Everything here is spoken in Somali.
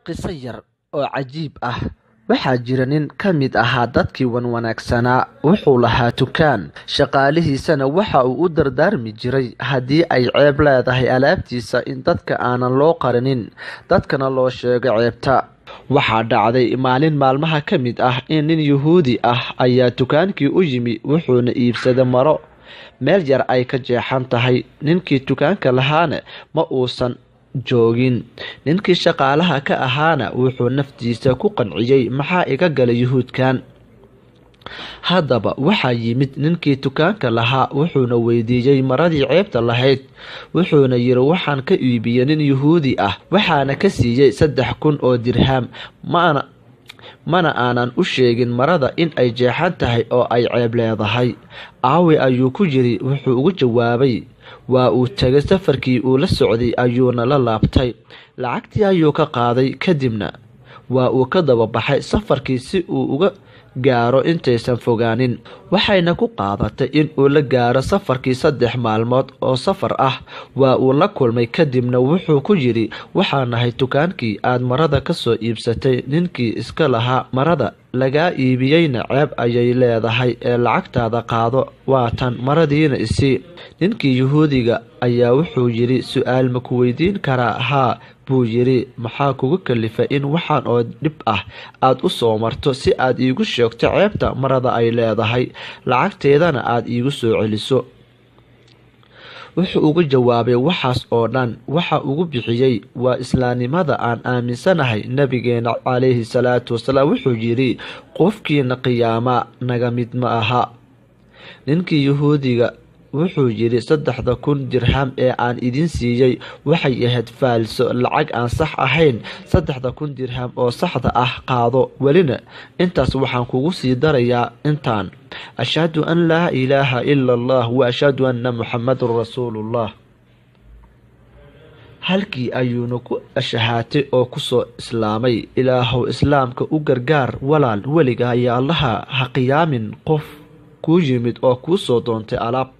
qiso yar oo cajiib ah waxaa jira nin ka mid ahaa dadkii wanwanaagsanaa wuxuu lahaa tukaan shaqaalihiisana waxa uu u dardaarmi jiray haddii ay ceeb leedahay alaabtiisa in dadka aanan loo qarinin dadkana loo sheego ceebta waxaa dhacday maalin maalmaha ka mid ah in nin yuhuudi ah ayaa dukaankii u yimi wuxuuna iibsaday maro meel yar ay ka jeexan tahay ninkii dukaanka lahaana ma uusan joogin ninkii shaqaalaha ka ahaana wuxuu naftiisa ku qanciyey maxaa iga galay yuhuudkan haddaba waxaa yimid ninkii dukaanka lahaa wuxuuna weydiiyey maradii ceebta lahayd wuxuuna yiri waxaan ka iibiyey nin yuhuudi ah waxaana ka siiyey saddex kun oo dirham mana mana aanan u sheegin marada in ay jeexan tahay oo ay ceeb leedahay aawi ayuu ku yiri wuxuu ugu jawaabay waa uu tegay safarkii uu la socday ayuuna la laabtay lacagtii ayuu ka qaaday kadibna waa uu ka daba baxay safarkii si uu uga gaaro intaysan fogaanin waxayna ku qaadatay in uu la gaaro safarkii saddex maalmood oo safar ah waa uu la kulmay kadibna wuxuu ku yidhi waxaan nahay dukaankii aad marada ka soo iibsatay ninkii iska lahaa marada lagaa iibiyeyna ceeb ayay leedahay ee lacagtaada qaado waa tan maradiina isii ninkii yuhuudiga ayaa wuxuu yidhi su-aal ma ku weydiin karaa haa buu yidhi maxaa kugu kalifay in waxaan oo dhib ah aad u soo marto si aad iigu sheegto ceebta marada ay leedahay lacagteedana aad iigu soo celiso wuxuu ugu jawaabay waxaas oo dhan waxa ugu bixiyey waa islaamnimada aan aaminsanahay nabigeena calayhi salaatu wasalaam wuxuu yidhi qofkiina qiyaama naga mid ma aha ninkii yuhuudiga wuxuu yidhi saddexda kun dirham ee aan idin siiyey waxay ahayd faalso lacag aan sax ahayn saddexda kun dirham oo saxda ah qaado welina intaas waxaan kugu sii darayaa intaan ashhadu an laa ilaaha ila allah wa ashhadu anna muxamadun rasuulullah halkii ayuuna ku ashahaatay oo kusoo islaamay ilaahow islaamka u gargaar walaal weliga ayaa allaha ha qiyaamin qof kuu yimid oo kuu soo doontay alaab